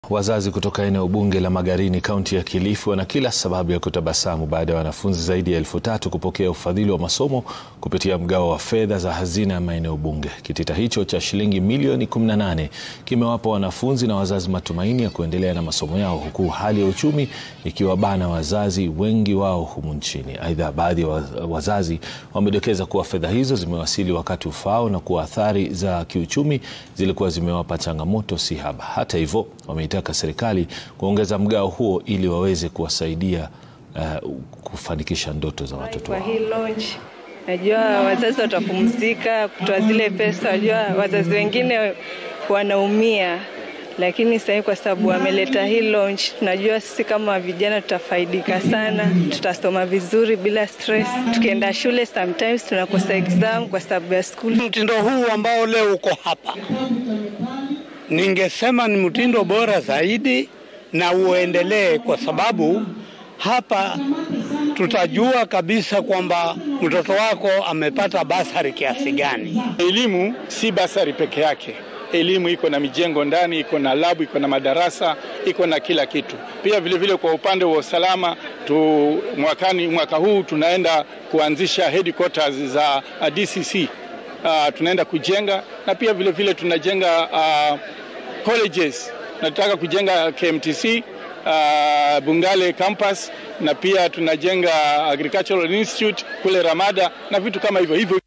Wazazi kutoka eneo bunge la Magarini kaunti ya Kilifi wana kila sababu ya kutabasamu baada ya wanafunzi zaidi ya elfu tatu kupokea ufadhili wa masomo kupitia mgao wa fedha za hazina ya maeneo bunge. Kitita hicho cha shilingi milioni 18 kimewapa wanafunzi na wazazi matumaini ya kuendelea na masomo yao huku hali ya uchumi ikiwabana wazazi wengi wao humu nchini. Aidha, baadhi ya wazazi wamedokeza kuwa fedha hizo zimewasili wakati ufaao na kuwa athari za kiuchumi zilikuwa zimewapa changamoto si haba. Hata hivyo wameitaka serikali kuongeza mgao huo ili waweze kuwasaidia uh, kufanikisha ndoto za watoto Kwa wao. hii launch najua wazazi watapumzika kutoa zile pesa. Najua wazazi wengine wanaumia, lakini sasa kwa sababu wameleta hii launch, tunajua sisi kama vijana tutafaidika sana, tutasoma vizuri bila stress. Tukienda shule sometimes tunakosa exam kwa sababu ya school Mtindo huu ambao leo uko hapa, ningesema ni mtindo bora zaidi na uendelee, kwa sababu hapa tutajua kabisa kwamba mtoto wako amepata basari kiasi gani. Elimu si basari peke yake. Elimu iko na mijengo ndani, iko na labu, iko na madarasa, iko na kila kitu. Pia vile vile kwa upande wa usalama tu, mwakani, mwaka huu tunaenda kuanzisha headquarters za uh, DCC uh, tunaenda kujenga na pia vile vile tunajenga uh, colleges. Nataka kujenga KMTC uh, Bungale campus na pia tunajenga Agricultural Institute kule Ramada na vitu kama hivyo hivyo.